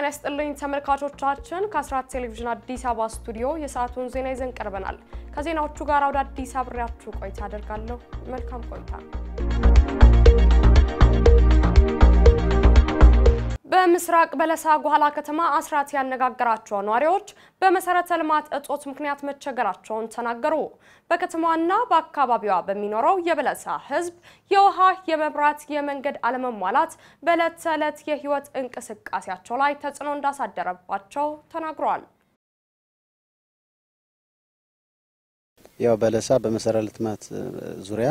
ጤና ይስጥልኝ ተመልካቾቻችን፣ ከአስራት ቴሌቪዥን አዲስ አበባ ስቱዲዮ የሰዓቱን ዜና ይዘን ቀርበናል። ከዜናዎቹ ጋር ወደ አዲስ አብሬያችሁ ቆይታ አደርጋለሁ። መልካም ቆይታ። በምስራቅ በለሳ ጓላ ከተማ አስራት ያነጋገራቸው ነዋሪዎች በመሰረተ ልማት እጦት ምክንያት መቸገራቸውን ተናገሩ። በከተማዋና በአካባቢዋ በሚኖረው የበለሳ ሕዝብ የውሃ፣ የመብራት፣ የመንገድ አለመሟላት በዕለት ተዕለት የህይወት እንቅስቃሴያቸው ላይ ተጽዕኖ እንዳሳደረባቸው ተናግረዋል። ያው በለሳ በመሰረተ ልማት ዙሪያ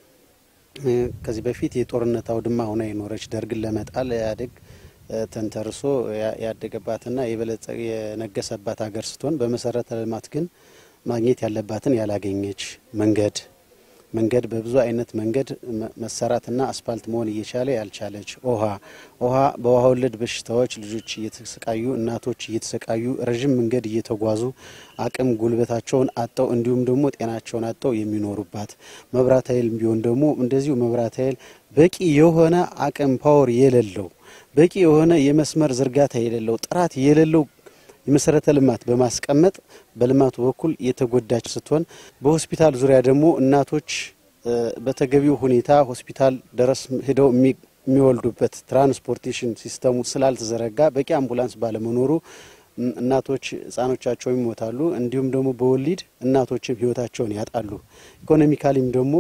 ከዚህ በፊት የጦርነት አውድማ ሆና የኖረች ደርግን ለመጣል ኢህአዴግ ተንተርሶ ያደገባትና የበለጸ የነገሰባት ሀገር ስትሆን በመሰረተ ልማት ግን ማግኘት ያለባትን ያላገኘች መንገድ መንገድ በብዙ አይነት መንገድ መሰራትና አስፋልት መሆን እየቻለ ያልቻለች ውሃ ውሃ በውሃ ወለድ በሽታዎች ልጆች እየተሰቃዩ እናቶች እየተሰቃዩ ረዥም መንገድ እየተጓዙ አቅም ጉልበታቸውን አጠው እንዲሁም ደግሞ ጤናቸውን አጠው የሚኖሩባት መብራት ኃይል ቢሆን ደግሞ እንደዚሁ መብራት ኃይል በቂ የሆነ አቅም ፓወር የሌለው በቂ የሆነ የመስመር ዝርጋታ የሌለው ጥራት የሌለው የመሰረተ ልማት በማስቀመጥ በልማቱ በኩል የተጎዳች ስትሆን በሆስፒታል ዙሪያ ደግሞ እናቶች በተገቢው ሁኔታ ሆስፒታል ድረስ ሄደው የሚወልዱበት ትራንስፖርቴሽን ሲስተሙ ስላልተዘረጋ በቂ አምቡላንስ ባለመኖሩ እናቶች ሕጻኖቻቸው ይሞታሉ። እንዲሁም ደግሞ በወሊድ እናቶችም ሕይወታቸውን ያጣሉ። ኢኮኖሚካሊም ደግሞ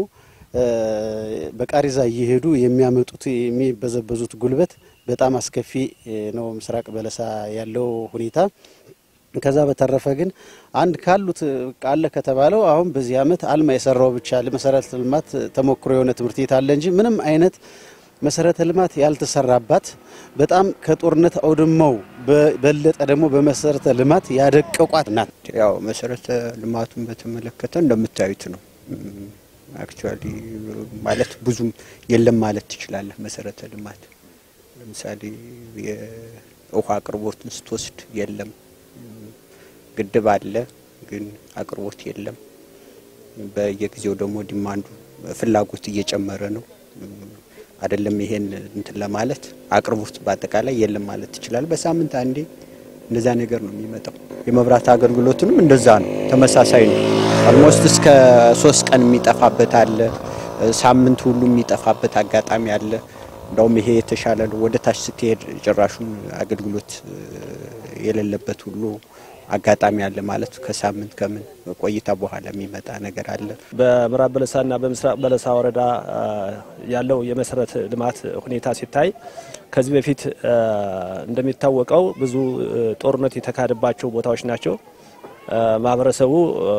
በቃሪዛ እየሄዱ የሚያመጡት የሚበዘበዙት ጉልበት በጣም አስከፊ ነው። ምስራቅ በለሳ ያለው ሁኔታ። ከዛ በተረፈ ግን አንድ ካሉት አለ ከተባለው አሁን በዚህ ዓመት አልማ የሰራው ብቻ ለመሰረተ ልማት ተሞክሮ የሆነ ትምህርት ቤት አለ እንጂ ምንም አይነት መሰረተ ልማት ያልተሰራባት በጣም ከጦርነት አውድማው በበለጠ ደግሞ በመሰረተ ልማት ያደቀቋት ናት። ያው መሰረተ ልማቱን በተመለከተ እንደምታዩት ነው። አክቹዋሊ ማለት ብዙም የለም ማለት ትችላለህ። መሰረተ ልማት ለምሳሌ የውሃ አቅርቦትን ስትወስድ የለም። ግድብ አለ፣ ግን አቅርቦት የለም። በየጊዜው ደግሞ ዲማንዱ ፍላጎት እየጨመረ ነው። አይደለም ይሄን እንትን ለማለት አቅርቦት በአጠቃላይ የለም ማለት ትችላል። በሳምንት አንዴ እንደዛ ነገር ነው የሚመጣው። የመብራት አገልግሎትንም እንደዛ ነው፣ ተመሳሳይ ነው። ኦልሞስት እስከ ሶስት ቀን የሚጠፋበት አለ፣ ሳምንት ሁሉ የሚጠፋበት አጋጣሚ አለ። እንደውም ይሄ የተሻለ ነው። ወደ ታች ስትሄድ ጭራሹን አገልግሎት የሌለበት ሁሉ አጋጣሚ አለ ማለት ከሳምንት ከምን ቆይታ በኋላ የሚመጣ ነገር አለ። በምዕራብ በለሳና በምስራቅ በለሳ ወረዳ ያለው የመሰረተ ልማት ሁኔታ ሲታይ ከዚህ በፊት እንደሚታወቀው ብዙ ጦርነት የተካሄደባቸው ቦታዎች ናቸው። ማህበረሰቡ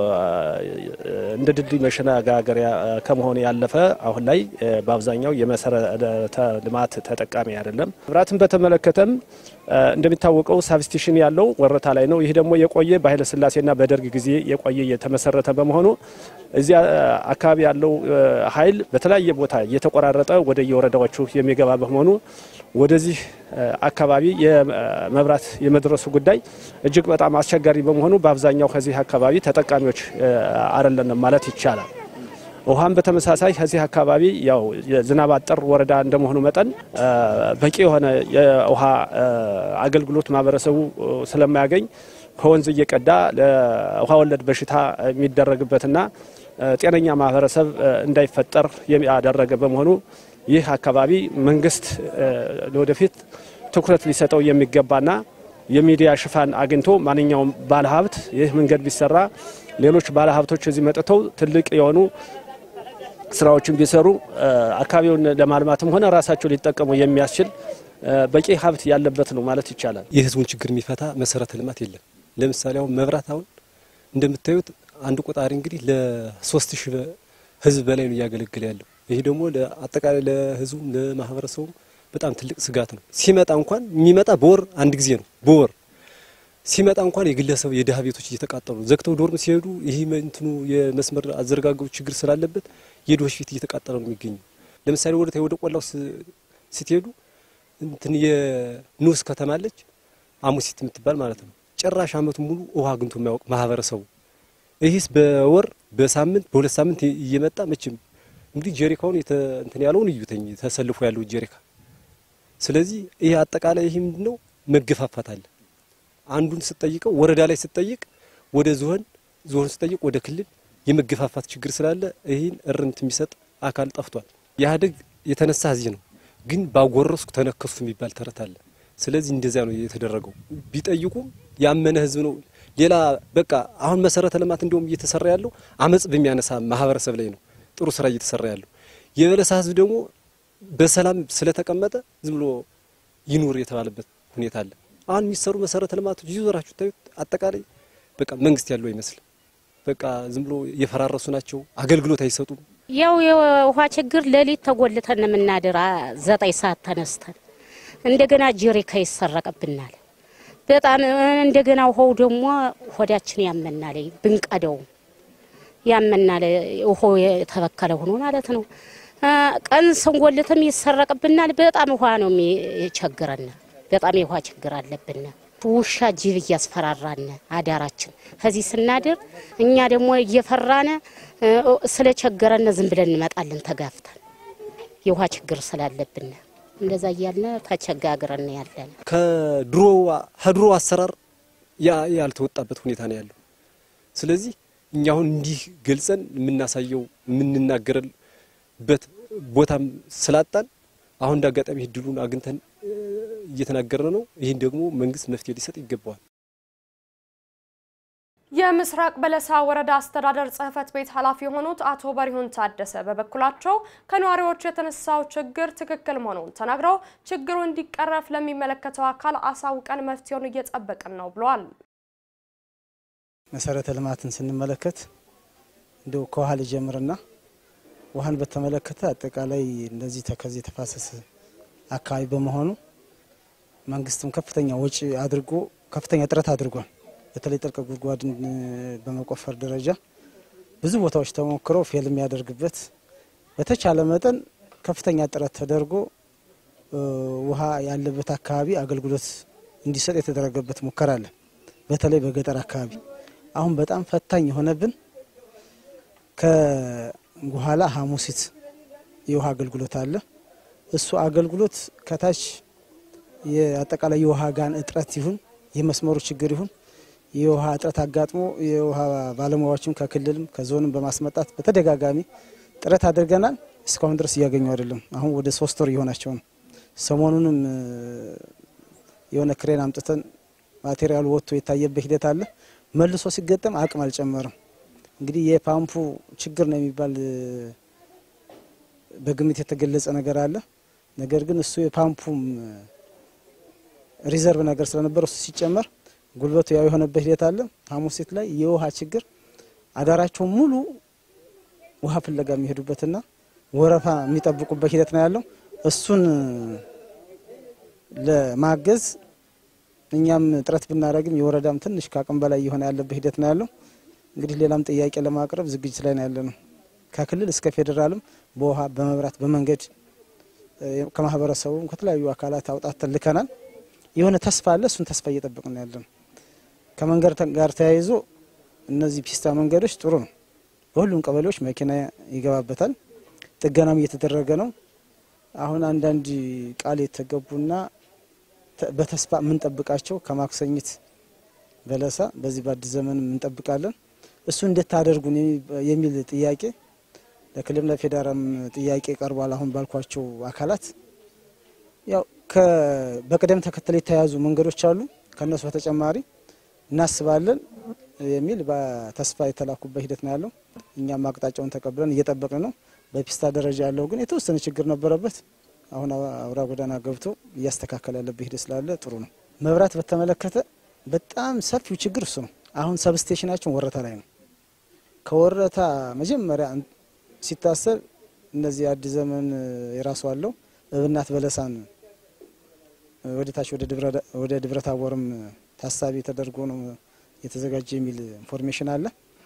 እንደ ድልድይ መሸጋገሪያ ከመሆኑ ያለፈ አሁን ላይ በአብዛኛው የመሰረተ ልማት ተጠቃሚ አይደለም። መብራትን በተመለከተም እንደሚታወቀው ሳብስቴሽን ያለው ወረታ ላይ ነው። ይህ ደግሞ የቆየ በኃይለ ሥላሴና በደርግ ጊዜ የቆየ የተመሰረተ በመሆኑ እዚያ አካባቢ ያለው ኃይል በተለያየ ቦታ እየተቆራረጠ ወደ የወረዳዎቹ የሚገባ በመሆኑ ወደዚህ አካባቢ የመብራት የመድረሱ ጉዳይ እጅግ በጣም አስቸጋሪ በመሆኑ በአብዛኛው ከዚህ አካባቢ ተጠቃሚዎች አይደለንም ማለት ይቻላል። ውሃም በተመሳሳይ ከዚህ አካባቢ ያው የዝናብ አጠር ወረዳ እንደመሆኑ መጠን በቂ የሆነ የውሃ አገልግሎት ማህበረሰቡ ስለማያገኝ ከወንዝ እየቀዳ ለውሃ ወለድ በሽታ የሚደረግበትና ጤነኛ ማህበረሰብ እንዳይፈጠር ያደረገ በመሆኑ ይህ አካባቢ መንግስት ለወደፊት ትኩረት ሊሰጠው የሚገባና የሚዲያ ሽፋን አግኝቶ ማንኛውም ባለሀብት ይህ መንገድ ቢሰራ ሌሎች ባለሀብቶች እዚህ መጥተው ትልቅ የሆኑ ስራዎችን ቢሰሩ አካባቢውን ለማልማትም ሆነ ራሳቸው ሊጠቀሙ የሚያስችል በቂ ሀብት ያለበት ነው ማለት ይቻላል። የህዝቡን ችግር የሚፈታ መሰረተ ልማት የለም። ለምሳሌ አሁን መብራት አሁን እንደምታዩት አንድ ቆጣሪ እንግዲህ ለሶስት ሺህ ህዝብ በላይ ነው እያገለገለ ያለው። ይህ ደግሞ አጠቃላይ ለህዝቡ ለማህበረሰቡ በጣም ትልቅ ስጋት ነው። ሲመጣ እንኳን የሚመጣ በወር አንድ ጊዜ ነው። በወር ሲመጣ እንኳን የግለሰብ የድሀ ቤቶች እየተቃጠሉ ዘግተው ዶርም ሲሄዱ ይህ እንትኑ የመስመር አዘረጋገቡ ችግር ስላለበት የድሆች ፊት እየተቃጠለ ነው የሚገኘው። ለምሳሌ ወደ ወደ ቆላው ስትሄዱ እንትን የንዑስ ከተማ አለች አሙሲት የምትባል ማለት ነው። ጭራሽ አመቱን ሙሉ ውሃ አግኝቶ የማያውቅ ማህበረሰቡ ይህስ በወር በሳምንት በሁለት ሳምንት እየመጣ መቼም እንግዲህ ጀሪካውን እንትን ያለውን እዩተኝ ተሰልፎ ያለው ጀሪካ። ስለዚህ ይህ አጠቃላይ ይህ ምንድን ነው መገፋፋት አለ። አንዱን ስጠይቀው ወረዳ ላይ ስጠይቅ ወደ ዞን፣ ዞን ስጠይቅ ወደ ክልል የመገፋፋት ችግር ስላለ ይህን እርምት የሚሰጥ አካል ጠፍቷል። ኢህአዴግ የተነሳ እዚህ ነው፣ ግን ባጎረስኩ ተነከሱ የሚባል ተረት አለ። ስለዚህ እንደዚያ ነው የተደረገው። ቢጠይቁም ያመነ ህዝብ ነው። ሌላ በቃ አሁን መሰረተ ልማት እንዲሁም እየተሰራ ያለው አመጽ በሚያነሳ ማህበረሰብ ላይ ነው ጥሩ ስራ እየተሰራ ያለው። የበለሳ ህዝብ ደግሞ በሰላም ስለተቀመጠ ዝም ብሎ ይኑር የተባለበት ሁኔታ አለ። አሁን የሚሰሩ መሰረተ ልማቶች ይዞራችሁ ታዩት አጠቃላይ በቃ መንግስት ያለው አይመስልም። በቃ ዝም ብሎ የፈራረሱ ናቸው። አገልግሎት አይሰጡም። ያው የውሃ ችግር ሌሊት ተጎልተን የምናድር ዘጠኝ ሰዓት ተነስተን እንደገና ጀሪካ ይሰረቅብናል። በጣም እንደገና ውሃው ደግሞ ሆዳችን ያመናል። ብንቀደው ያመናል። ውሃው የተበከለ ሆኖ ማለት ነው። ቀን ስንጎልትም ይሰረቅብናል። በጣም ውሃ ነው የሚቸግረን። በጣም የውሃ ችግር አለብን። ውሻ ጅብ እያስፈራራን አዳራችን ከዚህ ስናድር እኛ ደግሞ እየፈራነ ስለቸገረን ዝም ብለን እንመጣለን ተጋፍተን የውሃ ችግር ስላለብን እንደዛ እያልን ተቸጋግረን ያለን ከድሮ ከድሮ አሰራር ያልተወጣበት ሁኔታ ነው ያለው። ስለዚህ እኛ አሁን እንዲህ ገልጸን የምናሳየው የምንናገርበት ቦታም ስላጣን አሁን እንደ አጋጣሚ እድሉን አግኝተን እየተናገርን ነው። ይህን ደግሞ መንግስት መፍትሄ ሊሰጥ ይገባዋል። የምስራቅ በለሳ ወረዳ አስተዳደር ጽሕፈት ቤት ኃላፊ የሆኑት አቶ በሪሁን ታደሰ በበኩላቸው ከነዋሪዎች የተነሳው ችግር ትክክል መሆኑን ተናግረው ችግሩ እንዲቀረፍ ለሚመለከተው አካል አሳውቀን መፍትሄውን እየጠበቅን ነው ብለዋል። መሰረተ ልማትን ስንመለከት እንዲሁ ከውሃ ልጀምርና ውሃን በተመለከተ አጠቃላይ እንደዚህ ተከዜ ተፋሰስ አካባቢ በመሆኑ መንግስትም ከፍተኛ ወጪ አድርጎ ከፍተኛ ጥረት አድርጓል። በተለይ ጥልቅ ጉድጓድን በመቆፈር ደረጃ ብዙ ቦታዎች ተሞክረው ፌል የሚያደርግበት በተቻለ መጠን ከፍተኛ ጥረት ተደርጎ ውሃ ያለበት አካባቢ አገልግሎት እንዲሰጥ የተደረገበት ሙከራ አለ። በተለይ በገጠር አካባቢ አሁን በጣም ፈታኝ የሆነብን ከጉኋላ ሐሙሲት የውሃ አገልግሎት አለ። እሱ አገልግሎት ከታች የአጠቃላይ የውሃ ጋን እጥረት ይሁን የመስመሩ ችግር ይሁን የውሃ እጥረት አጋጥሞ የውሃ ባለሙያዎችም ከክልልም ከዞንም በማስመጣት በተደጋጋሚ ጥረት አድርገናል። እስካሁን ድረስ እያገኙ አይደለም። አሁን ወደ ሶስት ወር እየሆናቸው ነው። ሰሞኑንም የሆነ ክሬን አምጥተን ማቴሪያሉ ወጥቶ የታየበት ሂደት አለ። መልሶ ሲገጠም አቅም አልጨመርም። እንግዲህ የፓምፑ ችግር ነው የሚባል በግምት የተገለጸ ነገር አለ። ነገር ግን እሱ የፓምፑም ሪዘርቭ ነገር ስለነበር እሱ ሲጨመር ጉልበቱ ያው የሆነበት ሂደት አለ። ሐሙሲት ላይ የውሃ ችግር አዳራቸው ሙሉ ውሃ ፍለጋ የሚሄዱበትና ወረፋ የሚጠብቁበት ሂደት ነው ያለው። እሱን ለማገዝ እኛም ጥረት ብናደርግም የወረዳም ትንሽ ከአቅም በላይ የሆነ ያለበት ሂደት ነው ያለው። እንግዲህ ሌላም ጥያቄ ለማቅረብ ዝግጅት ላይ ነው ያለ ነው። ከክልል እስከ ፌዴራልም በውሃ በመብራት በመንገድ ከማህበረሰቡም ከተለያዩ አካላት አውጣተን ልከናል። የሆነ ተስፋ አለ። እሱን ተስፋ እየጠበቅን ያለ ነው። ከመንገድ ጋር ተያይዞ እነዚህ ፒስታ መንገዶች ጥሩ ነው። በሁሉም ቀበሌዎች መኪና ይገባበታል። ጥገናም እየተደረገ ነው። አሁን አንዳንድ ቃል የተገቡና በተስፋ የምንጠብቃቸው ከማክሰኝት በለሳ በዚህ በአዲስ ዘመን እንጠብቃለን። እሱ እንድታደርጉን የሚል ጥያቄ ለክልልም ለፌዴራልም ጥያቄ ቀርቧል። አሁን ባልኳቸው አካላት ያው በቅደም ተከተል የተያዙ መንገዶች አሉ። ከእነሱ በተጨማሪ እናስባለን የሚል በተስፋ የተላኩበት ሂደት ነው ያለው። እኛም አቅጣጫውን ተቀብለን እየጠበቅን ነው። በፒስታ ደረጃ ያለው ግን የተወሰነ ችግር ነበረበት። አሁን አውራ ጎዳና ገብቶ እያስተካከለ ያለበት ሂደት ስላለ ጥሩ ነው። መብራት በተመለከተ በጣም ሰፊው ችግር እሱ ነው። አሁን ሰብስቴሽናችን ወረታ ላይ ነው። ከወረታ መጀመሪያ ሲታሰብ እነዚህ አዲስ ዘመን የራሱ አለው እብናት በለሳን ወደ ታች ወደ ደብረ ታቦርም ታሳቢ ተደርጎ ነው የተዘጋጀ የሚል ኢንፎርሜሽን አለ።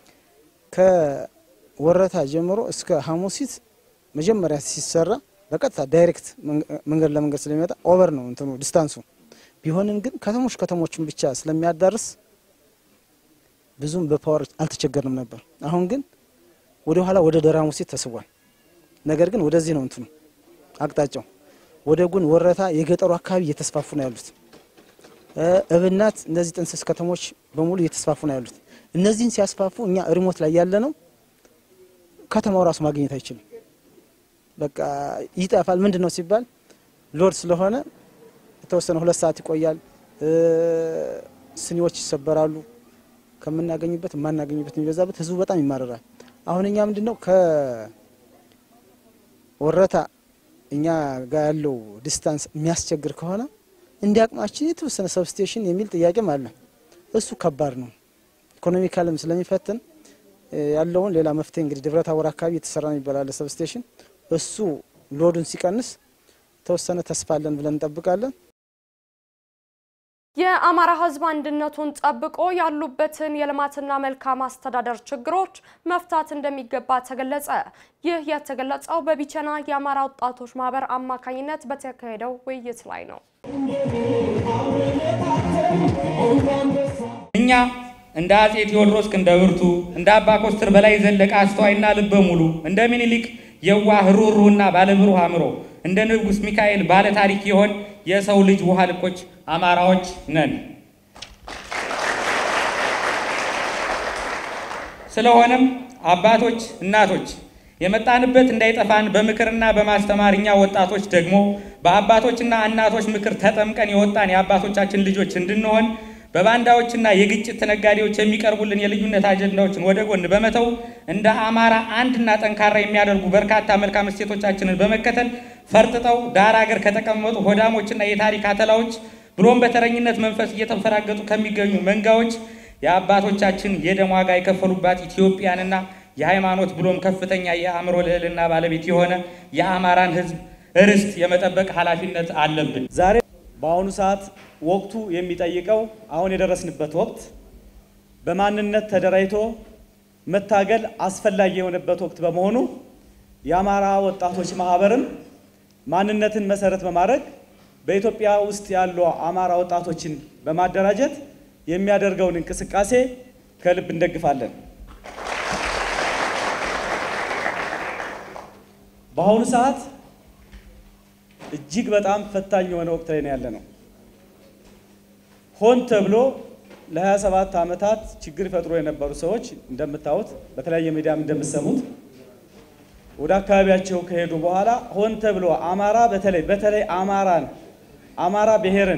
ከወረታ ጀምሮ እስከ ሐሙሲት መጀመሪያ ሲሰራ በቀጥታ ዳይሬክት መንገድ ለመንገድ ስለሚመጣ ኦቨር ነው እንትኑ ዲስታንሱ። ቢሆንም ግን ከተሞች ከተሞችን ብቻ ስለሚያዳርስ ብዙም በፓወር አልተቸገርንም ነበር። አሁን ግን ወደ ኋላ ወደ ደራ ሐሙሲት ተስቧል። ነገር ግን ወደዚህ ነው እንትኑ አቅጣጫው ወደ ጎን ወረታ የገጠሩ አካባቢ እየተስፋፉ ነው ያሉት። እብናት፣ እነዚህ ጥንስስ ከተሞች በሙሉ እየተስፋፉ ነው ያሉት። እነዚህን ሲያስፋፉ እኛ ሪሞት ላይ ያለ ነው ከተማው ራሱ ማግኘት አይችልም። በቃ ይጠፋል። ምንድን ነው ሲባል ሎድ ስለሆነ የተወሰነ ሁለት ሰዓት ይቆያል። ስኒዎች ይሰበራሉ። ከምናገኝበት የማናገኝበት የሚበዛበት ህዝቡ በጣም ይማረራል። አሁን እኛ ምንድን ነው ከወረታ እኛ ጋር ያለው ዲስታንስ የሚያስቸግር ከሆነ እንዲ አቅማችን የተወሰነ ሰብስቴሽን የሚል ጥያቄም አለ። እሱ ከባድ ነው። ኢኮኖሚካልም ስለሚፈትን ያለውን ሌላ መፍትሄ እንግዲህ ደብረ ታቦር አካባቢ የተሰራ ነው ይባላል ሰብስቴሽን። እሱ ሎዱን ሲቀንስ የተወሰነ ተስፋ አለን ብለን እንጠብቃለን። የአማራ ህዝብ አንድነቱን ጠብቆ ያሉበትን የልማትና መልካም አስተዳደር ችግሮች መፍታት እንደሚገባ ተገለጸ። ይህ የተገለጸው በቢቸና የአማራ ወጣቶች ማህበር አማካኝነት በተካሄደው ውይይት ላይ ነው። እኛ እንደ አጼ ቴዎድሮስ ክንደ ብርቱ፣ እንደ አባ ኮስትር በላይ ዘለቀ አስተዋይና ልበ ሙሉ፣ እንደ ምኒልክ የዋህ ሩህሩህና ባለብሩህ አእምሮ፣ እንደ ንጉሥ ሚካኤል ባለ ታሪክ የሆን የሰው ልጅ ውሃ ልኮች አማራዎች ነን። ስለሆነም አባቶች፣ እናቶች የመጣንበት እንዳይጠፋን በምክርና በማስተማር እኛ ወጣቶች ደግሞ በአባቶችና እናቶች ምክር ተጠምቀን የወጣን የአባቶቻችን ልጆች እንድንሆን በባንዳዎችና የግጭት ነጋዴዎች የሚቀርቡልን የልዩነት አጀንዳዎችን ወደ ጎን በመተው እንደ አማራ አንድና ጠንካራ የሚያደርጉ በርካታ መልካም እሴቶቻችንን በመከተል ፈርጥጠው ዳር አገር ከተቀመጡ ሆዳሞችና የታሪክ አተላዎች ብሎም በተረኝነት መንፈስ እየተንፈራገጡ ከሚገኙ መንጋዎች የአባቶቻችን የደም ዋጋ የከፈሉባት ኢትዮጵያንና የሃይማኖት ብሎም ከፍተኛ የአእምሮ ልዕልና ባለቤት የሆነ የአማራን ሕዝብ ርስት የመጠበቅ ኃላፊነት አለብን። ዛሬ በአሁኑ ሰዓት ወቅቱ የሚጠይቀው አሁን የደረስንበት ወቅት በማንነት ተደራጅቶ መታገል አስፈላጊ የሆነበት ወቅት በመሆኑ የአማራ ወጣቶች ማህበርም ማንነትን መሰረት በማድረግ በኢትዮጵያ ውስጥ ያሉ አማራ ወጣቶችን በማደራጀት የሚያደርገውን እንቅስቃሴ ከልብ እንደግፋለን። በአሁኑ ሰዓት እጅግ በጣም ፈታኝ የሆነ ወቅት ላይ ነው ያለ ነው። ሆን ተብሎ ለ27 ዓመታት ችግር ፈጥሮ የነበሩ ሰዎች እንደምታዩት በተለያየ ሚዲያም እንደምትሰሙት ወደ አካባቢያቸው ከሄዱ በኋላ ሆን ተብሎ አማራ በተለይ በተለይ አማራን አማራ ብሔርን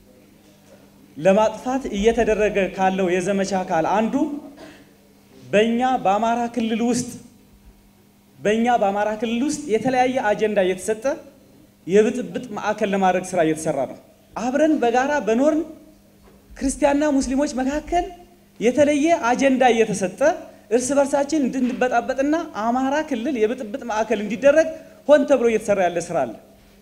ለማጥፋት እየተደረገ ካለው የዘመቻ አካል አንዱ በእኛ በአማራ ክልል ውስጥ በእኛ በአማራ ክልል ውስጥ የተለያየ አጀንዳ እየተሰጠ የብጥብጥ ማዕከል ለማድረግ ስራ እየተሰራ ነው። አብረን በጋራ በኖርን ክርስቲያንና ሙስሊሞች መካከል የተለየ አጀንዳ እየተሰጠ እርስ በርሳችን እንድንበጣበጥና አማራ ክልል የብጥብጥ ማዕከል እንዲደረግ ሆን ተብሎ እየተሰራ ያለ ስራ አለ።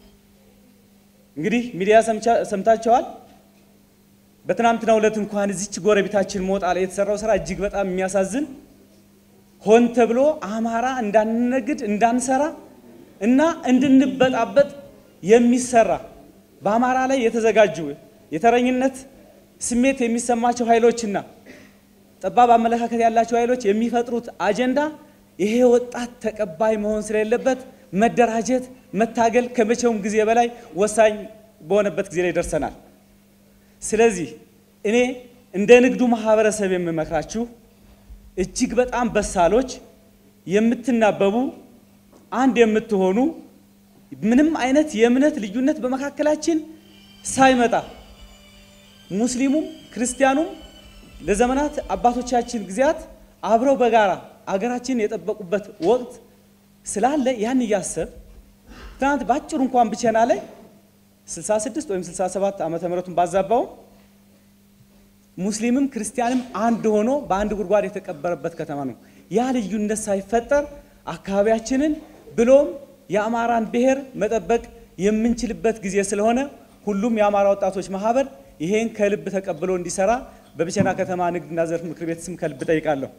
እንግዲህ ሚዲያ ሰምታቸዋል። በትናንትናው ዕለት እንኳን እዚች ጎረቤታችን ሞጣ ላይ የተሰራው ስራ እጅግ በጣም የሚያሳዝን ሆን ተብሎ አማራ እንዳንነግድ እንዳንሰራ እና እንድንበጣበጥ የሚሰራ በአማራ ላይ የተዘጋጁ የተረኝነት ስሜት የሚሰማቸው ኃይሎችና ጠባብ አመለካከት ያላቸው ኃይሎች የሚፈጥሩት አጀንዳ ይሄ ወጣት ተቀባይ መሆን ስለሌለበት መደራጀት፣ መታገል ከመቼውም ጊዜ በላይ ወሳኝ በሆነበት ጊዜ ላይ ደርሰናል። ስለዚህ እኔ እንደ ንግዱ ማህበረሰብ የምመክራችሁ እጅግ በጣም በሳሎች የምትናበቡ አንድ የምትሆኑ ምንም አይነት የእምነት ልዩነት በመካከላችን ሳይመጣ ሙስሊሙም ክርስቲያኑም ለዘመናት አባቶቻችን ጊዜያት አብረው በጋራ አገራችንን የጠበቁበት ወቅት ስላለ ያን እያሰብ ትናንት በአጭሩ እንኳን ብቸና ላይ 66 ወይም 67 ዓመተ ምህረቱን ባዛባው ሙስሊምም ክርስቲያንም አንድ ሆኖ በአንድ ጉድጓድ የተቀበረበት ከተማ ነው። ያ ልዩነት ሳይፈጠር አካባቢያችንን ብሎም የአማራን ብሔር መጠበቅ የምንችልበት ጊዜ ስለሆነ ሁሉም የአማራ ወጣቶች ማህበር ይሄን ከልብ ተቀብሎ እንዲሰራ በብቸና ከተማ ንግድና ዘርፍ ምክር ቤት ስም ከልብ ጠይቃለሁ።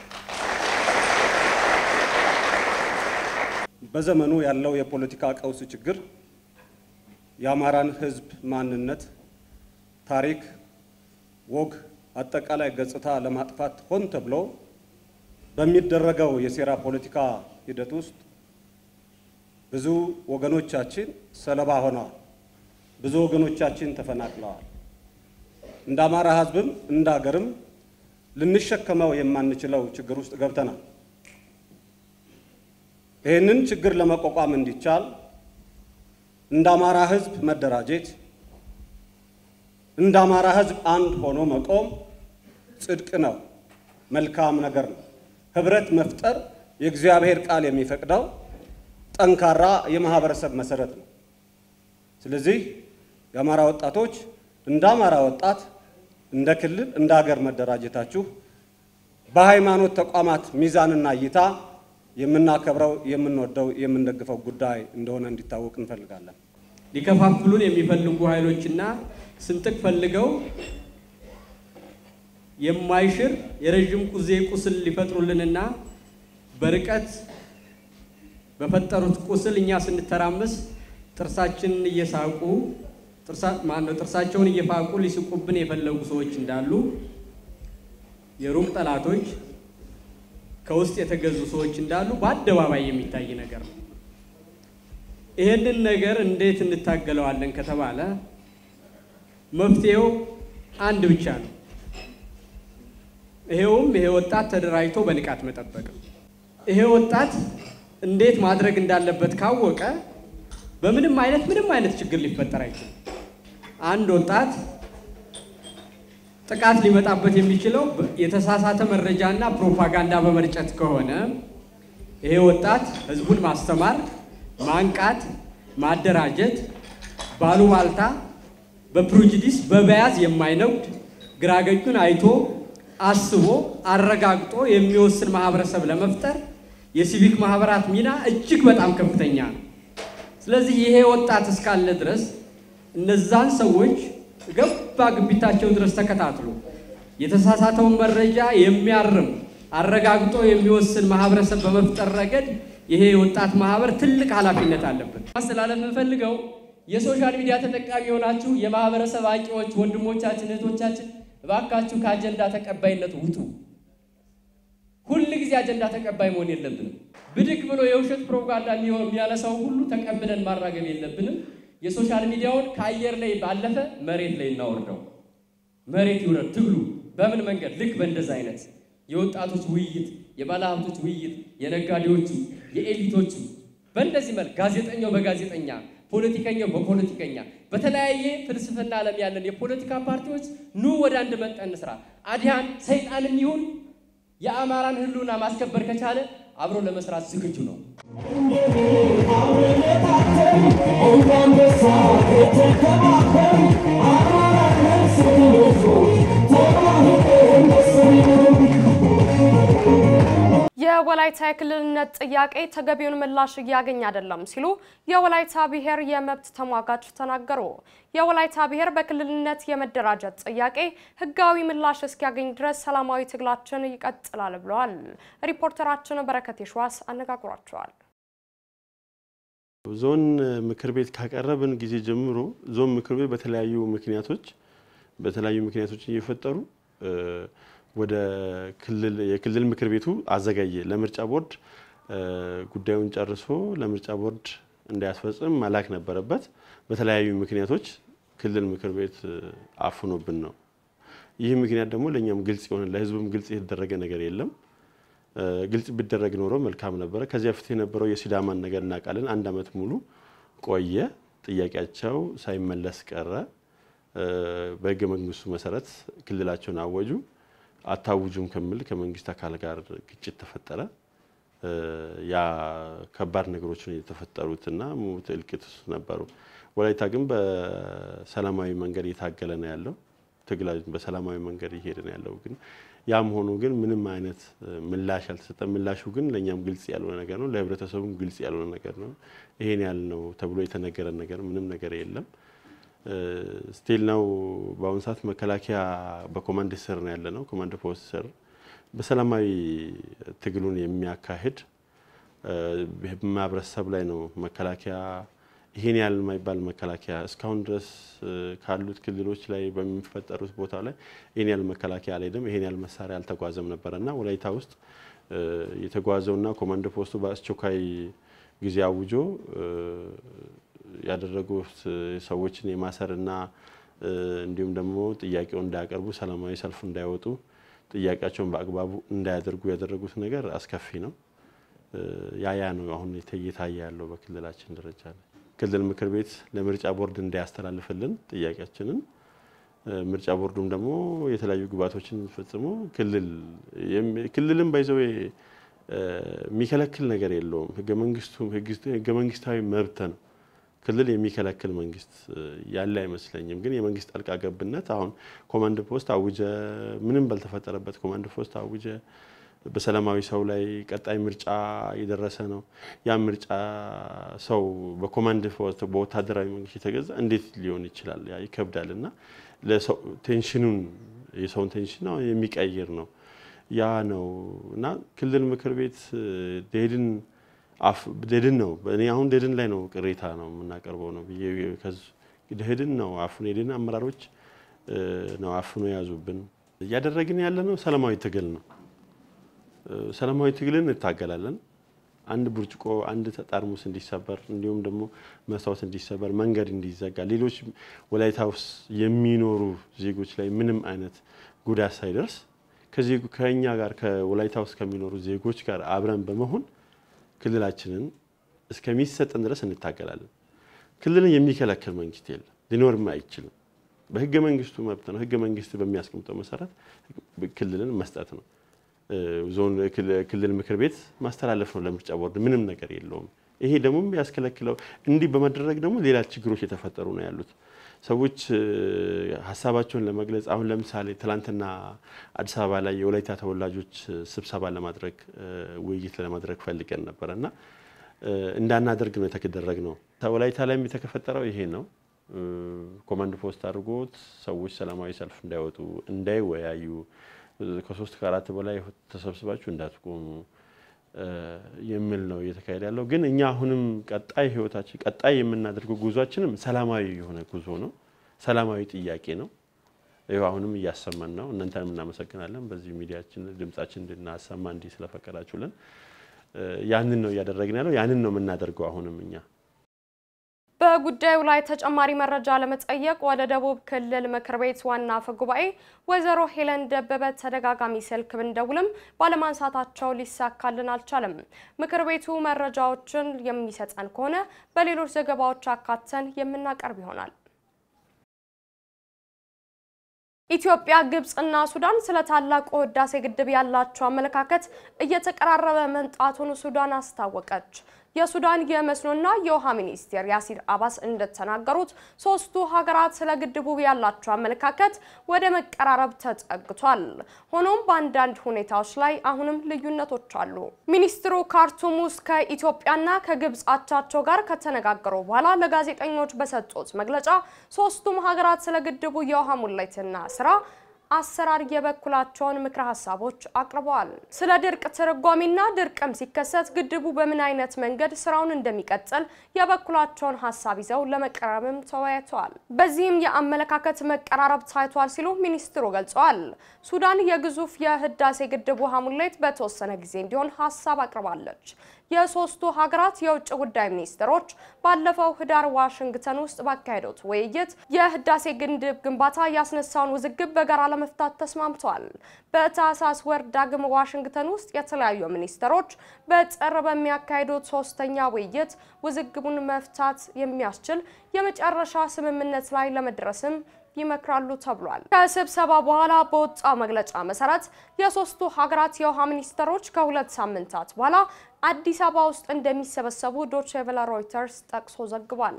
በዘመኑ ያለው የፖለቲካ ቀውስ ችግር የአማራን ሕዝብ ማንነት፣ ታሪክ፣ ወግ፣ አጠቃላይ ገጽታ ለማጥፋት ሆን ተብሎ በሚደረገው የሴራ ፖለቲካ ሂደት ውስጥ ብዙ ወገኖቻችን ሰለባ ሆነዋል። ብዙ ወገኖቻችን ተፈናቅለዋል። እንደ አማራ ሕዝብም እንደ ሀገርም ልንሸከመው የማንችለው ችግር ውስጥ ገብተናል። ይህንን ችግር ለመቋቋም እንዲቻል እንደ አማራ ሕዝብ መደራጀት፣ እንደ አማራ ሕዝብ አንድ ሆኖ መቆም ጽድቅ ነው፣ መልካም ነገር ነው። ህብረት መፍጠር የእግዚአብሔር ቃል የሚፈቅደው ጠንካራ የማህበረሰብ መሰረት ነው። ስለዚህ የአማራ ወጣቶች እንደ አማራ ወጣት እንደ ክልል እንደ ሀገር መደራጀታችሁ በሃይማኖት ተቋማት ሚዛንና እይታ የምናከብረው የምንወደው የምንደግፈው ጉዳይ እንደሆነ እንዲታወቅ እንፈልጋለን። ሊከፋፍሉን የሚፈልጉ ኃይሎችና ስንጥቅ ፈልገው የማይሽር የረዥም ጊዜ ቁስል ሊፈጥሩልንና በርቀት በፈጠሩት ቁስል እኛ ስንተራመስ ጥርሳችንን እየሳቁ ማነው ጥርሳቸውን እየፋቁ ሊስቁብን የፈለጉ ሰዎች እንዳሉ የሩቅ ጠላቶች ከውስጥ የተገዙ ሰዎች እንዳሉ በአደባባይ የሚታይ ነገር ነው። ይሄንን ነገር እንዴት እንታገለዋለን ከተባለ መፍትሄው አንድ ብቻ ነው። ይሄውም ይሄ ወጣት ተደራጅቶ በንቃት መጠበቅ ነው። ይሄ ወጣት እንዴት ማድረግ እንዳለበት ካወቀ በምንም አይነት ምንም አይነት ችግር ሊፈጠር አይችልም። አንድ ወጣት ጥቃት ሊመጣበት የሚችለው የተሳሳተ መረጃና ፕሮፓጋንዳ በመርጨት ከሆነ ይሄ ወጣት ህዝቡን ማስተማር፣ ማንቃት፣ ማደራጀት ባሉባልታ በፕሩጅዲስ በበያዝ የማይነጉድ ግራገኙን አይቶ አስቦ አረጋግጦ የሚወስን ማህበረሰብ ለመፍጠር የሲቪክ ማህበራት ሚና እጅግ በጣም ከፍተኛ ነው። ስለዚህ ይሄ ወጣት እስካለ ድረስ እነዛን ሰዎች ገባ ግቢታቸው ድረስ ተከታትሎ የተሳሳተውን መረጃ የሚያርም አረጋግጦ የሚወስን ማህበረሰብ በመፍጠር ረገድ ይሄ የወጣት ማህበር ትልቅ ኃላፊነት አለበት። ማስተላለፍ የምፈልገው የሶሻል ሚዲያ ተጠቃሚ የሆናችሁ የማህበረሰብ አንቂዎች ወንድሞቻችን፣ እህቶቻችን እባካችሁ ከአጀንዳ ተቀባይነት ውጡ። ሁል ጊዜ አጀንዳ ተቀባይ መሆን የለብንም። ብድግ ብሎ የውሸት ፕሮፓጋንዳ የሚያነሳው ሁሉ ተቀብለን ማራገብ የለብንም። የሶሻል ሚዲያውን ከአየር ላይ ባለፈ መሬት ላይ እናወርደው። መሬት ይውረድ ትግሉ። በምን መንገድ? ልክ በእንደዛ አይነት የወጣቶች ውይይት፣ የባለሀብቶች ውይይት፣ የነጋዴዎቹ፣ የኤሊቶቹ በእንደዚህ መልክ ጋዜጠኛው በጋዜጠኛ ፖለቲከኛው በፖለቲከኛ በተለያየ ፍልስፍና ዓለም ያለን የፖለቲካ ፓርቲዎች ኑ ወደ አንድ መጠን ስራ አዲያን ሰይጣንም ይሁን የአማራን ሕልውና ማስከበር ከቻለ አብሮ ለመስራት ዝግጁ ነው። የወላይታ የክልልነት ጥያቄ ተገቢውን ምላሽ እያገኘ አይደለም ሲሉ የወላይታ ብሔር የመብት ተሟጋች ተናገሩ። የወላይታ ብሔር በክልልነት የመደራጀት ጥያቄ ሕጋዊ ምላሽ እስኪያገኝ ድረስ ሰላማዊ ትግላችን ይቀጥላል ብለዋል። ሪፖርተራችን በረከት የሸዋስ አነጋግሯቸዋል። ዞን ምክር ቤት ካቀረብን ጊዜ ጀምሮ ዞን ምክር ቤት በተለያዩ ምክንያቶች በተለያዩ ምክንያቶች እየፈጠሩ ወደ ክልል የክልል ምክር ቤቱ አዘጋየ ለምርጫ ቦርድ ጉዳዩን ጨርሶ ለምርጫ ቦርድ እንዳያስፈጽም መላክ ነበረበት። በተለያዩ ምክንያቶች ክልል ምክር ቤት አፍኖብን ነው። ይህ ምክንያት ደግሞ ለእኛም ግልጽ የሆነ ለህዝቡም ግልጽ የተደረገ ነገር የለም። ግልጽ ቢደረግ ኖሮ መልካም ነበረ። ከዚያ በፊት የነበረው የሲዳማን ነገር እናውቃለን። አንድ ዓመት ሙሉ ቆየ። ጥያቄያቸው ሳይመለስ ቀረ። በህገ መንግስቱ መሰረት ክልላቸውን አወጁ። አታውጁም ከሚል ከመንግስት አካል ጋር ግጭት ተፈጠረ። ያ ከባድ ነገሮችን የተፈጠሩትና ሞት እልቂት ነበሩ። ወላይታ ግን በሰላማዊ መንገድ እየታገለ ነው ያለው። ትግላ በሰላማዊ መንገድ እየሄደ ነው ያለው። ግን ያም ሆኖ ግን ምንም አይነት ምላሽ አልተሰጠም። ምላሹ ግን ለእኛም ግልጽ ያልሆነ ነገር ነው፣ ለህብረተሰቡም ግልጽ ያልሆነ ነገር ነው። ይሄን ያህል ነው ተብሎ የተነገረ ነገር ምንም ነገር የለም። ስቲል ነው በአሁኑ ሰዓት መከላከያ በኮማንድ ስር ነው ያለ ነው። ኮማንድ ፖስት ስር በሰላማዊ ትግሉን የሚያካሂድ ማህበረሰብ ላይ ነው መከላከያ ይሄን ያህል የማይባል መከላከያ እስካሁን ድረስ ካሉት ክልሎች ላይ በሚፈጠሩት ቦታ ላይ ይሄን ያህል መከላከያ አልሄደም። ይሄን ያህል መሳሪያ አልተጓዘም ነበረና ወላይታ ውስጥ የተጓዘውና ኮማንድ ፖስቱ በአስቸኳይ ጊዜ አውጆ ያደረጉት ሰዎችን የማሰርና እንዲሁም ደግሞ ጥያቄውን እንዳያቀርቡ፣ ሰላማዊ ሰልፍ እንዳይወጡ፣ ጥያቄያቸውን በአግባቡ እንዳያደርጉ ያደረጉት ነገር አስከፊ ነው። ያ ያ ነው አሁን እየታየ ያለው በክልላችን ደረጃ ላይ ክልል ምክር ቤት ለምርጫ ቦርድ እንዳያስተላልፍልን ጥያቄያችንን ምርጫ ቦርዱም ደግሞ የተለያዩ ግብዓቶችን ፈጽሞ ክልል ክልልም ባይዘው የሚከለክል ነገር የለውም። ህገ መንግስቱ ህገ መንግስታዊ መብት ነው። ክልል የሚከለክል መንግስት ያለ አይመስለኝም። ግን የመንግስት ጣልቃ ገብነት አሁን ኮማንድ ፖስት አውጀ፣ ምንም ባልተፈጠረበት ኮማንድ ፖስት አውጀ፣ በሰላማዊ ሰው ላይ ቀጣይ ምርጫ የደረሰ ነው። ያ ምርጫ ሰው በኮማንድ ፖስት በወታደራዊ መንግስት የተገዛ እንዴት ሊሆን ይችላል? ያ ይከብዳል እና ቴንሽኑን የሰውን ቴንሽን የሚቀይር ነው። ያ ነው እና ክልል ምክር ቤት ደድን ደድን ነው። እኔ አሁን ደድን ላይ ነው ቅሬታ ነው የምናቀርበው ነው ብዬ ደድን ነው አፍኖ የደድን አመራሮች ነው አፍኖ የያዙብን። እያደረግን ያለ ነው ሰላማዊ ትግል ነው። ሰላማዊ ትግልን እንታገላለን። አንድ ብርጭቆ አንድ ጠርሙስ እንዲሰበር እንዲሁም ደግሞ መስታወት እንዲሰበር መንገድ እንዲዘጋ ሌሎች ወላይታ ውስጥ የሚኖሩ ዜጎች ላይ ምንም አይነት ጉዳት ሳይደርስ ከኛ ጋር ከወላይታ ውስጥ ከሚኖሩ ዜጎች ጋር አብረን በመሆን ክልላችንን እስከሚሰጠን ድረስ እንታገላለን። ክልልን የሚከለክል መንግስት የለም፣ ሊኖርም አይችልም። በህገ መንግስቱ መብት ነው። ህገ መንግስት በሚያስቀምጠው መሰረት ክልልን መስጠት ነው። ዞን ክልል ምክር ቤት ማስተላለፍ ነው ለምርጫ ቦርድ። ምንም ነገር የለውም። ይሄ ደግሞ ያስከለክለው እንዲህ በመደረግ ደግሞ ሌላ ችግሮች የተፈጠሩ ነው ያሉት። ሰዎች ሀሳባቸውን ለመግለጽ አሁን ለምሳሌ ትላንትና አዲስ አበባ ላይ የወላይታ ተወላጆች ስብሰባ ለማድረግ ውይይት ለማድረግ ፈልገን ነበረ እና እንዳናደርግ ነው የተደረግ ነው። ወላይታ ላይም የተፈጠረው ይሄ ነው። ኮማንድ ፖስት አድርጎት ሰዎች ሰላማዊ ሰልፍ እንዳይወጡ እንዳይወያዩ ከሶስት ከአራት በላይ ተሰብስባችሁ እንዳትቆሙ የሚል ነው እየተካሄደ ያለው። ግን እኛ አሁንም ቀጣይ ህይወታችን ቀጣይ የምናደርገው ጉዟችንም ሰላማዊ የሆነ ጉዞ ነው። ሰላማዊ ጥያቄ ነው። ይኸው አሁንም እያሰማን ነው። እናንተንም እናመሰግናለን። በዚህ ሚዲያችን ድምጻችን እንድናሰማ እንዲህ ስለፈቀዳችሁልን ያንን ነው እያደረግን ያለው። ያንን ነው የምናደርገው አሁንም እኛ በጉዳዩ ላይ ተጨማሪ መረጃ ለመጠየቅ ወደ ደቡብ ክልል ምክር ቤት ዋና አፈ ጉባኤ ወይዘሮ ሄለን ደበበ ተደጋጋሚ ስልክ ብንደውልም ባለማንሳታቸው ሊሳካልን አልቻለም። ምክር ቤቱ መረጃዎችን የሚሰጠን ከሆነ በሌሎች ዘገባዎች አካተን የምናቀርብ ይሆናል። ኢትዮጵያ፣ ግብጽና ሱዳን ስለ ታላቁ ህዳሴ ግድብ ያላቸው አመለካከት እየተቀራረበ መምጣቱን ሱዳን አስታወቀች። የሱዳን የመስኖና የውሃ ሚኒስቴር ያሲር አባስ እንደተናገሩት ሶስቱ ሀገራት ስለ ግድቡ ያላቸው አመለካከት ወደ መቀራረብ ተጠግቷል። ሆኖም በአንዳንድ ሁኔታዎች ላይ አሁንም ልዩነቶች አሉ። ሚኒስትሩ ካርቱም ውስጥ ከኢትዮጵያና ከግብጽ አቻቸው ጋር ከተነጋገሩ በኋላ ለጋዜጠኞች በሰጡት መግለጫ ሶስቱም ሀገራት ስለ ግድቡ የውሃ ሙሌትና ስራ አሰራር የበኩላቸውን ምክረ ሀሳቦች አቅርበዋል። ስለ ድርቅ ትርጓሜና ድርቅም ሲከሰት ግድቡ በምን አይነት መንገድ ስራውን እንደሚቀጥል የበኩላቸውን ሀሳብ ይዘው ለመቀራረብም ተወያይተዋል። በዚህም የአመለካከት መቀራረብ ታይቷል ሲሉ ሚኒስትሩ ገልጸዋል። ሱዳን የግዙፍ የህዳሴ ግድብ ውሃ ሙሌት በተወሰነ ጊዜ እንዲሆን ሀሳብ አቅርባለች። የሶስቱ ሀገራት የውጭ ጉዳይ ሚኒስትሮች ባለፈው ህዳር ዋሽንግተን ውስጥ ባካሄዱት ውይይት የህዳሴ ግድብ ግንባታ ያስነሳውን ውዝግብ በጋራ ለመፍታት ተስማምተዋል። በታህሳስ ወር ዳግም ዋሽንግተን ውስጥ የተለያዩ ሚኒስትሮች በጥር በሚያካሂዱት ሶስተኛ ውይይት ውዝግቡን መፍታት የሚያስችል የመጨረሻ ስምምነት ላይ ለመድረስም ይመክራሉ ተብሏል። ከስብሰባ በኋላ በወጣው መግለጫ መሰረት የሶስቱ ሀገራት የውሃ ሚኒስትሮች ከሁለት ሳምንታት በኋላ አዲስ አበባ ውስጥ እንደሚሰበሰቡ ዶቼ ቬለ ሮይተርስ ጠቅሶ ዘግቧል።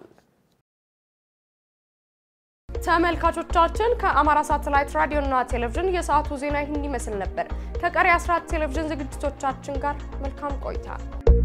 ተመልካቾቻችን ከአማራ ሳተላይት ራዲዮና ቴሌቪዥን የሰዓቱ ዜና ይህን ይመስል ነበር። ከቀሪ አስራት ቴሌቪዥን ዝግጅቶቻችን ጋር መልካም ቆይታ